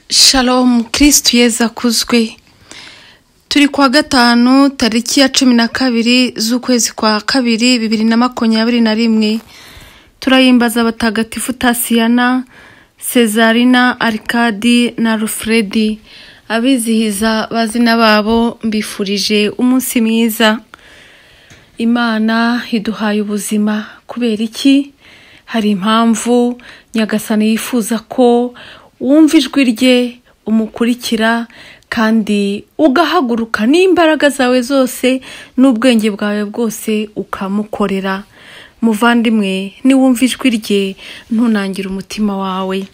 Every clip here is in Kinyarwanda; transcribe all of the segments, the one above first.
sharomu kirisitu yeza akuzwe turi kuwa gatanu tariki ya cumi na kabiri z'ukwezi kwa kabiri bibiri na makumyabiri na rimwe turayimbaza abatagatifu tasiyana sezarina arikadi na rufuredi abizihiza bazina babo mbifurije umunsi mwiza imana iduhaye ubuzima kubera iki hari impamvu nyagasani yifuza ko wumva ijwi rye umukurikira kandi ugahaguruka n'imbaraga zawe zose n'ubwenge bwawe bwose ukamukorera muvandimwe niwumva ijwi rye ntunangire umutima wawe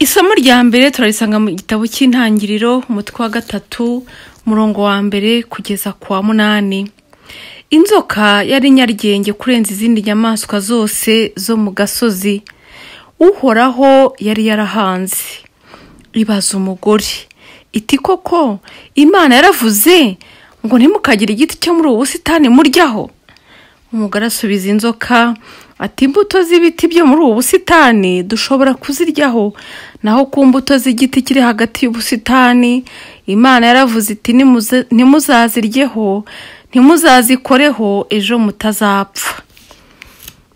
isomo rya mbere turarisanga mu gitabo cy'intangiriro umutwe wa gatatu umurongo wa mbere kugeza ku wa munani inzoka yari nyarugenge kurenza izindi nyamaswa zose zo mu gasozi uhoraho yari yarahanze ibaza umugore iti koko imana yaravuze ngo ntimukagire igiti cyo muri ubu busitani muryaho umugore asubiza inzoka ati imbuto z'ibiti byo muri ubu busitani dushobora kuziryaho naho ku mbuto z'igiti kiri hagati y'ubusitani imana yaravuze iti ntimuzaziryeho ntimuzazikoreho ejo mutazapfa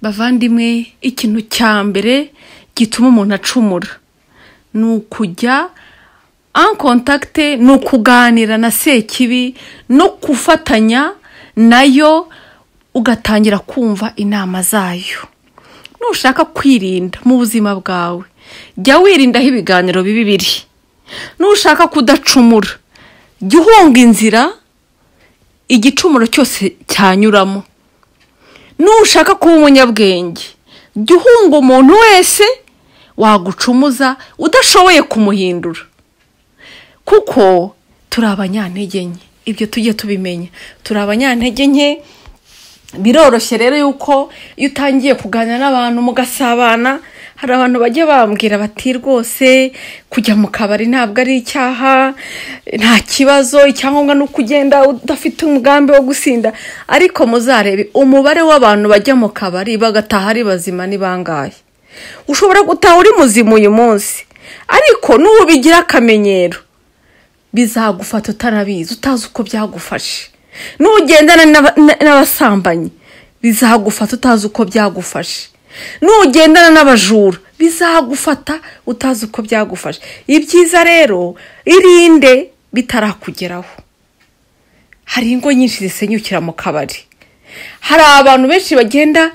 bavandimwe ikintu cya mbere gituma umuntu acumura ni ukujya ankontakite ni ukuganira na sekibi no gufatanya nayo ugatangira kumva inama zayo nushaka kwirinda mu buzima bwawe jya wirindaho ibiganiro bibi biri nushaka kudacumura jya uhunga inzira igicumuro cyose cyanyuramo nushaka kuba umunyabwenge jya uhunga umuntu wese wagucumuza udashoboye kumuhindura kuko turi abanyantege nke ibyo tujye tubimenya turi abanyantege nke biroroshye rero yuko iyo utangiye kuganira n'abantu mugasabana hari abantu bajya bambwira bati rwose kujya mu kabari ntabwo ari icyaha nta kibazo icyangombwa ni uko ugenda udafite umugambi wo gusinda ariko muzarebe umubare w'abantu bajya mu kabari bagataha ari bazima ni bangahe ushobora gutaha uri muzima uyu munsi ariko n'ubigira akamenyero bizagufata utanabizi utazi uko byagufashe n'ugendana n'abasambanyi bizagufata utazi uko byagufashe nugendana n'abajura bizagufata utazi uko byagufasha ibyiza rero irinde bitarakugeraho hari ingo nyinshi zisenyukira mu kabari hari abantu benshi bagenda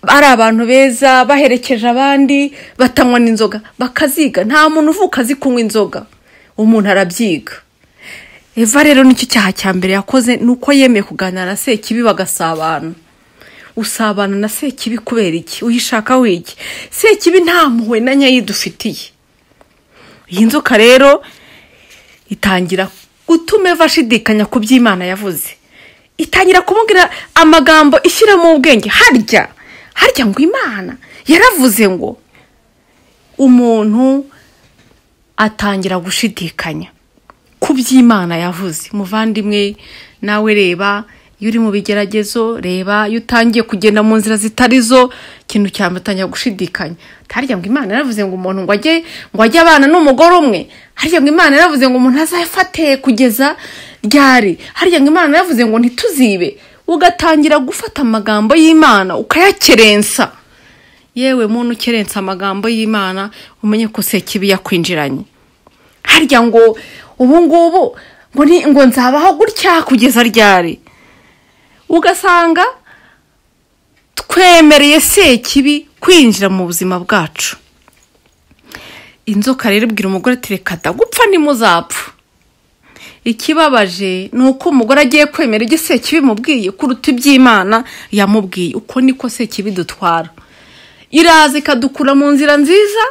ari abantu beza baherekeje abandi batanywa n'inzoga bakaziga nta muntu uvuka azi kunywa inzoga umuntu arabyiga eva rero nicyo cyaha cya mbere yakoze ni uko yemeye kuganira na sekibi bagasabana usabana na sekibi kubera iki uyishaka wiki sekibi nta mpuhwe na nyayo idufitiye iyi nzoka rero itangira gutuma eva ashidikanya ku byo imana yavuze itangira kumubwira amagambo ishyiramo ubwenge harya harya ngo imana yaravuze ngo umuntu atangira gushidikanya ku by'imana yavuze muvandimwe nawe reba iyo uri mu bigeragezo reba iyo utangiye kugenda mu nzira zitari zo ikintu cyamutangira gushidikanya harya ngo imana yaravuze ngo umuntu ngo ajye ngo ajye abana n'umugore umwe harya ngo imana yaravuze ngo umuntu azafate kugeza ryari harya ngo imana yaravuze ngo ntituzibe ugatangira gufata amagambo y'imana ukayakerensa yewe muntu ukerensa amagambo y'imana umenye ko sekibi yakwinjiranye harya ngo ubu ngubu ngo nzabaho gutya kugeza ryari ugasanga twemereye sekibi kwinjira mu buzima bwacu inzoka rero ibwira umugore ati reka dagupfa nimuzapfa ikibabaje ni uko umugore agiye kwemera ibyo sekibi mubwiye kuruta iby'imana yamubwiye uko niko sekibi dutwara iraza ikadukura mu nzira nziza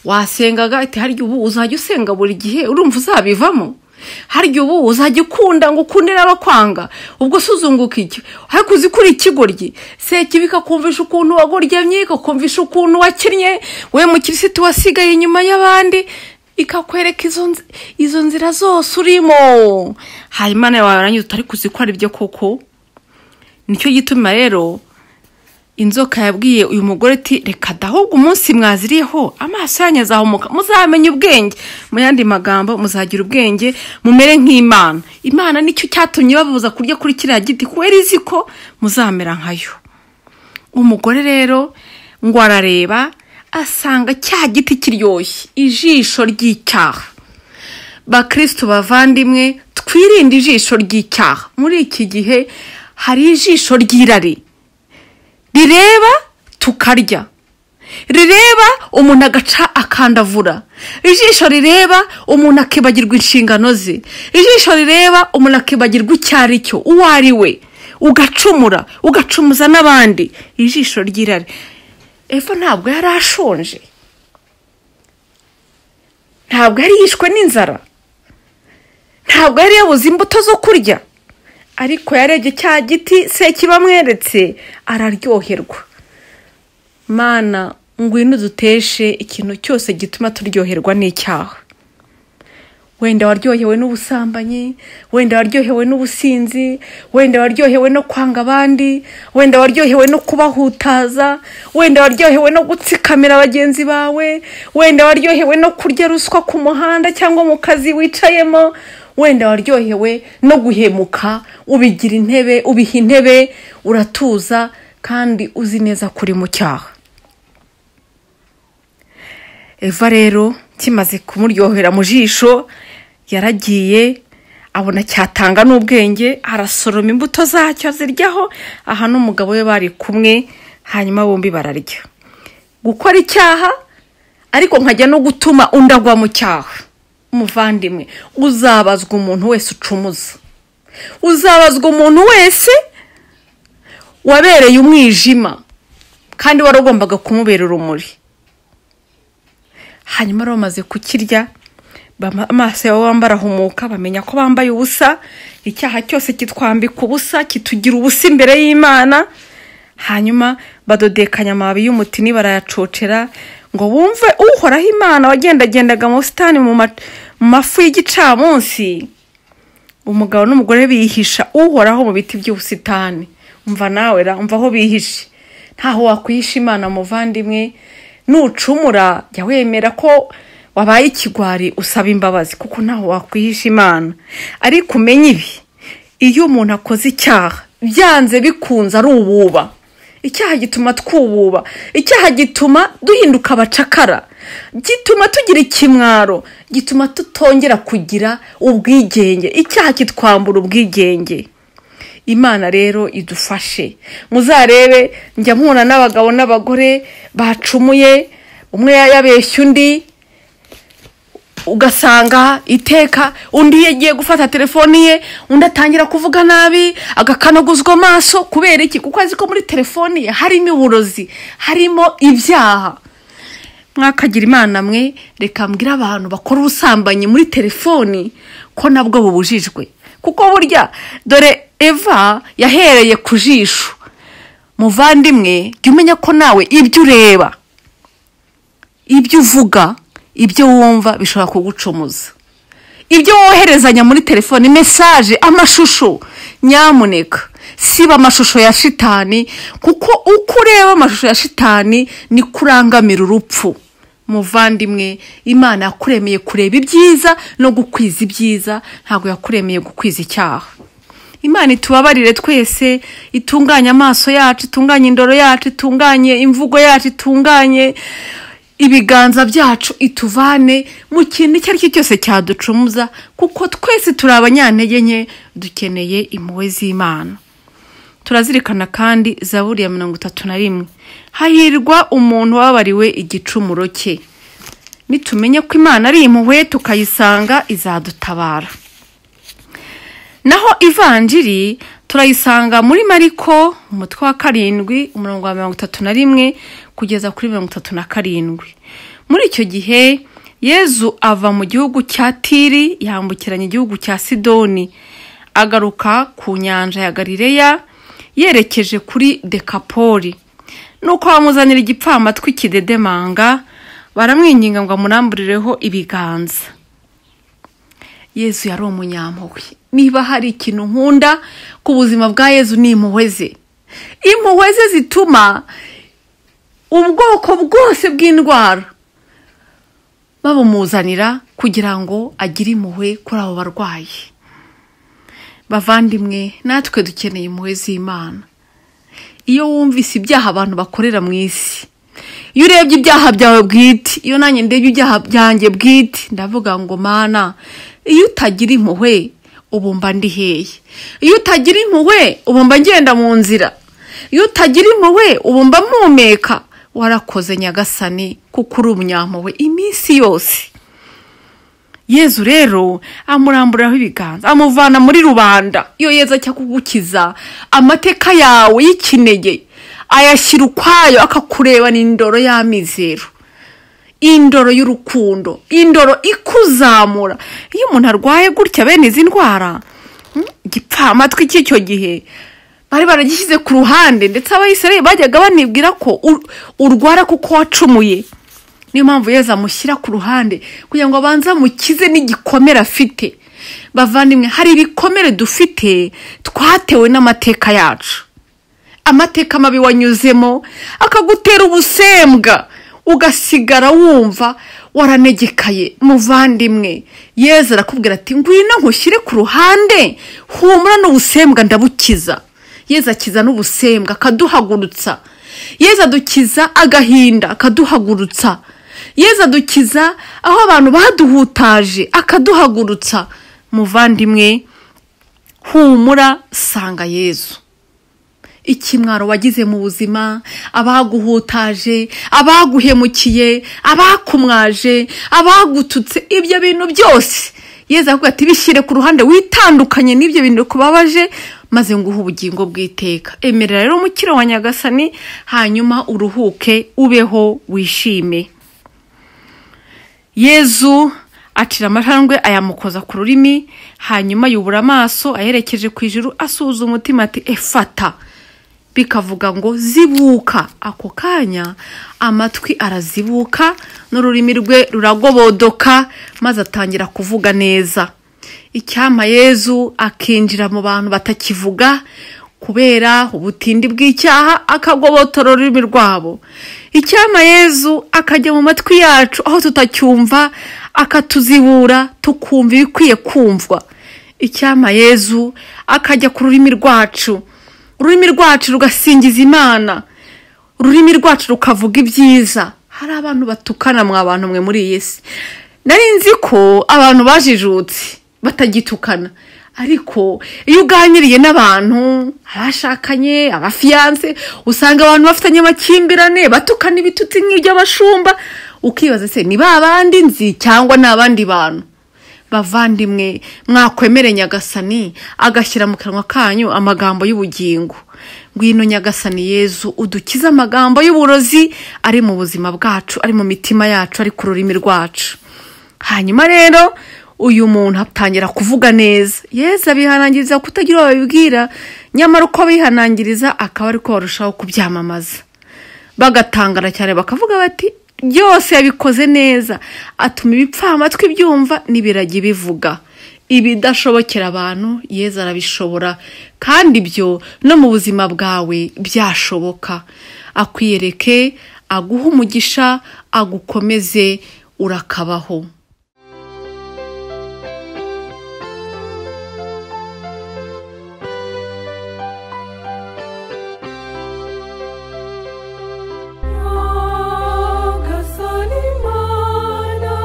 wasengaga ati harya ubu uzajya usenga buri gihe urumva uzabivamo harya ubu uzajya ukunda ngo ukunde n'abakwanga ubwo suzunguka iki ariko uzi ko uri ikigoryi sekibi ikakumvisha ukuntu wagoryamye ikakumvisha ukuntu wakinnye we mukirisitu wasigaye inyuma y'abandi ikakwereka izo nzira zose urimo hanyuma nawe warangiza utari kuzi ko ari byo koko nicyo gituma rero inzoka yabwiye uyu mugore ati reka da ahubwo umunsi mwaziriyeho amaso yanyu azahumuka muzamenye ubwenge mu yandi magambo muzagira ubwenge mumere nk'imana imana nicyo cyatumye babuza kurya kuri kiriya giti kubera izi ko muzamera nkayo umugore rero ngo arareba asanga cya giti kiryoshye ijisho ry'icyaha bakirisitu bavandimwe twirinde ijisho ry'icyaha muri iki gihe hari ijisho ry'irari rireba tukarya rireba umuntu agaca akandavura ijisho rireba umuntu akibagirwa inshingano ze ijisho rireba umuntu akibagirwa icyo ari cyo uwo ari we ugacumura ugacumuza n'abandi ijisho ry'irari eva ntabwo yari ashonje ntabwo yari yishwe n'inzara ntabwo yari yabuze imbuto zo kurya ariko yarebye cya giti se kibamweretse araryoherwa mana ngwino uduteshe ikintu cyose gituma turyoherwa n'icyaha wenda waryohewe n'ubusambanyi wenda waryohewe n'ubusinzi wenda waryohewe no kwanga abandi wenda waryohewe no kubahutaza wenda waryohewe no gutsikamira bagenzi bawe wenda waryohewe no kurya ruswa ku muhanda cyangwa mu kazi wicayemo wenda waryohewe no guhemuka ubigira intebe ubiha intebe uratuza kandi uzi neza kuri mu cyaha eva rero kimaze kumuryohera mu jisho yaragiye abona cyatanga n'ubwenge arasoroma imbuto zacyo aziryaho aha n'umugabo we bari kumwe hanyuma bombi bararya gukora icyaha ariko nkajya no gutuma undi agwa mu cyaha umuvandimwe uzabazwa umuntu wese ucumuza uzabazwa umuntu wese wabereye umwijima kandi wari ugombaga kumubera urumuri hanyuma rero bamaze kukirya amaso yabo bambaye arahumuka bamenya ko bambaye ubusa icyaha cyose kitwambika ubusa kitugira ubusa imbere y'imana hanyuma badodekanya amababi y'umutini barayacocera ngo bumve uhoraho imana wagendagendaga mu busitani mu mafu y'igicamunsi umugabo n'umugore bihisha uhoraho mu biti by'ubusitani umva nawe ra umva aho bihishe ntaho wakwihisha imana muvandimwe nucumura jya wemera ko wabaye ikigwari usaba imbabazi kuko ntaho wakwihisha imana ariko umenye ibi iyo umuntu akoze icyaha byanze bikunze ari ububa icyaha gituma twububa icyaha gituma duhinduka abacakara gituma tugira ikimwaro gituma tutongera kugira ubwigenge icyaha kitwambura ubwigenge imana rero idufashe muzarebe njya mpura n'abagabo n'abagore bacumuye umwe yabeshya undi ugasanga iteka undi yagiye gufata telefoni ye undi atangira kuvuga nabi agakanaguzwa amaso kubera iki kuko azi ko muri telefoni ye harimo uburozi harimo ibyaha mwakagira imana mwe reka mbwira abantu bakora ubusambanyi muri telefoni ko nabwo bubujijwe kuko burya dore eva yahereye ku jisho muvandimwe jya umenya ko nawe ibyo ureba ibyo uvuga ibyo wumva bishobora kugucumuza ibyo woherezanya muri telefoni mesaje amashusho nyamuneka siba amashusho ya shitani kuko uko ureba amashusho ya shitani ni kurangamira urupfu muvandimwe imana yakuremeye kureba ibyiza no gukwiza ibyiza ntabwo yakuremeye gukwiza icyaha imana itubabarire twese itunganye amaso yacu itunganye indoro yacu itunganye imvugo yacu itunganye ibiganza byacu ituvane mu kintu icyo ari cyo cyose cyaducumuza kuko twese turi abanyantege nke dukeneye impuhwe z'imana turazirikana kandi zaburi ya mirongo itatu na rimwe hahirwa umuntu wabariwe igicumuro cye nitumenya ko imana ari impuhwe tukayisanga izadutabara naho ivanjiri turayisanga muri mariko umutwe wa karindwi umurongo wa mirongo itatu na rimwe kugeza kuri mirongo itatu na karindwi muri icyo gihe yezu ava mu gihugu cya tiri yambukiranya igihugu cya sidoni agaruka ku nyanja ya garireya yerekeje kuri dekapori nuko bamuzanira igipfamatwi kidedemanga baramwinginga ngo amuramburireho ibiganza yezu yari umunyampuhwe niba hari ikintu nkunda ku buzima bwa yezu ni impuhwe ze impuhwe ze zituma ubwoko bwose bw'indwara babumuzanira kugira ngo agire impuhwe kuri abo barwayi bavandimwe natwe dukeneye impuhwe z'imana iyo wumvise ibyaha abantu bakorera mu isi iyo urebye ibyaha byawe bwite iyo nanjye ndebye ibyaha byanjye bwite ndavuga ngo mana iyo utagira impuhwe ubumba ndi hehe iyo utagira impuhwe ubumba ngenda mu nzira iyo utagira impuhwe ubumba mpumeka warakoze nyagasani kuko uri umunyampuhwe iminsi yose yezu rero amuramburaho ibiganza amuvana muri rubanda iyo yezu ajya kugukiza amateka yawe y'ikinege ayashyira ukwayo akakurebana indoro y'amizero indoro y'urukundo indoro ikuzamura iyo umuntu arwaye gutya bene izi ndwara mm, igipfamatwi cy'icyo gihe bari baragishyize ku ruhande ndetse abayisirayeli bajyaga banibwira ko ur- urwara kuko wacumuye niyo mpamvu yezu amushyira ku ruhande kugira ngo abanze amukize n'igikomere afite bavandimwe hari ibikomere dufite twatewe n'amateka yacu amateka mabi wanyuzemo akagutera ubusembwa ugasigara wumva waranegekaye muvandimwe yezu arakubwira ati ngwino nkushyire ku ruhande humura n'ubusembwa ndabukiza yezu akiza n'ubusembwa akaduhagurutsa yezu adukiza agahinda akaduhagurutsa yezu adukiza aho abantu baduhutaje akaduhagurutsa muvandimwe humura sanga yezu ikimwaro wagize mu buzima abaguhutaje abaguhemukiye abakumwaje abagututse ibyo bintu byose yezu avuga ati bishyire ku ruhande witandukanye n'ibyo bintu bikubabaje maze nguhe ubugingo bw'iteka emerera rero umukiro wa nyagasani hanyuma uruhuke ubeho wishime yezu acira amajangwe ayamukoza ku rurimi hanyuma yubura amaso ayerekeje ku ijuru asuhuza umutima ati efata bikavuga ngo zibuka ako kanya amatwi arazibuka n'ururimi rwe ruragobodoka maze atangira kuvuga neza icyampa yezu akinjira mu bantu batakivuga kubera ubutindi bw'icyaha akagobotora ururimi rwabo icyampa yezu akajya mu matwi yacu aho tutacyumva akatuzibura tukumva ibikwiye kumvwa icyampa yezu akajya ku rurimi rwacu ururimi rwacu rugasingiza imana ururimi rwacu rukavuga ibyiza hari abantu batukana mwa bantu mwe muri iyi si nari nzi ko abantu bajijutse batagitukana ariko iyo uganiriye n'abantu abashakanye abafiyanse usanga abantu bafitanye amakimbirane batukana ibitutsi nk'iby'abashumba ukibaza se ni ba bandi nzi cyangwa ni abandi bantu bavandimwe mwakwemere nyagasani agashyira mu kanwa kanyu amagambo y'ubugingo ngwino nyagasani yezu udukize amagambo y'uburozi ari mu buzima bwacu ari mu mitima yacu ari ku rurimi rwacu hanyuma rero uyu muntu atangira kuvuga neza yezu abihanangiriza kutagira uwo babibwira nyamara uko abihanangiriza akaba ari ko barushaho kubyamamaza bagatangara cyane bakavuga bati byose yabikoze neza atuma ibipfamatwi byumva n'ibiragi bivuga ibidashobokera abantu yezu arabishobora kandi ibyo no mu buzima bwawe byashoboka akwiyereke aguha umugisha agukomeze urakabaho Agasalimana,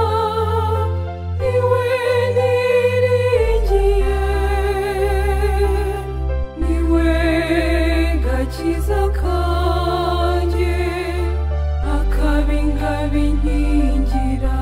niwe niringiye, niwe gakiza kanjye, akabi nkabinkingira.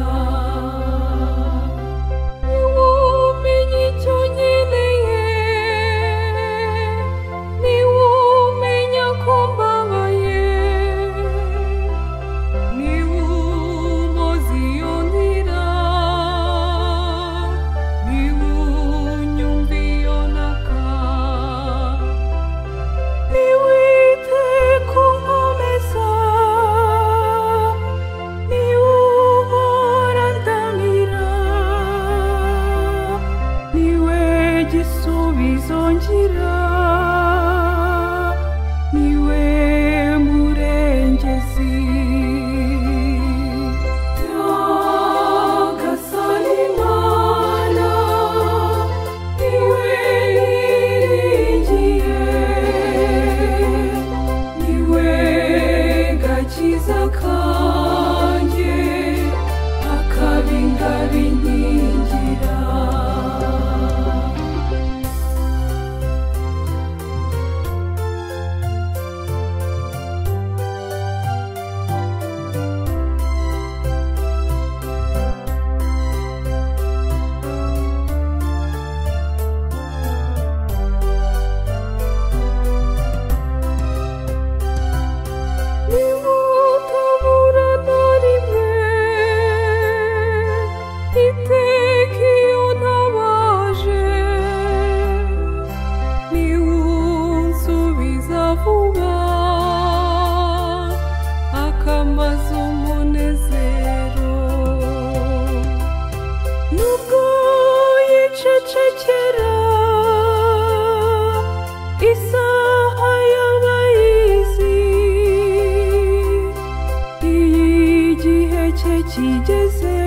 kigeze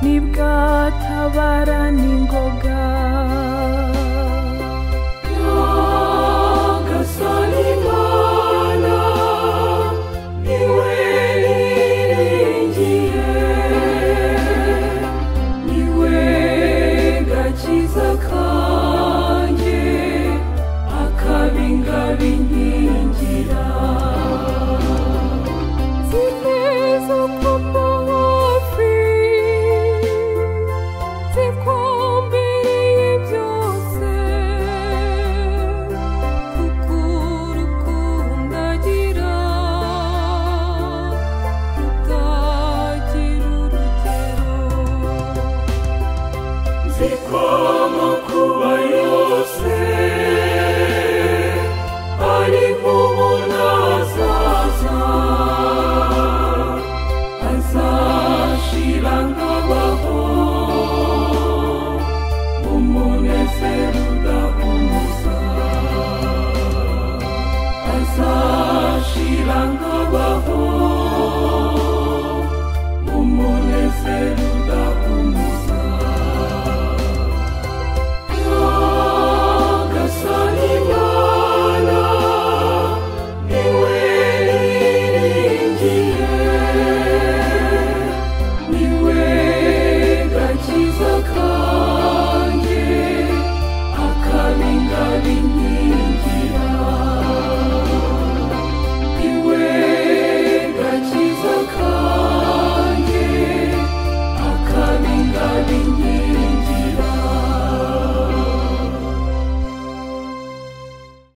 nibwatabara n'ingoga nyagasani mana niwe niringiye niwe gakiza kanjye akabingabinkingira zimeze uko mafi zikumbereye byose kuko urukundo agira rutagira urugero zikoma kuba yose ari nk'umunazaza azashira nkabaho umunezero udahumuza azashira nkabaho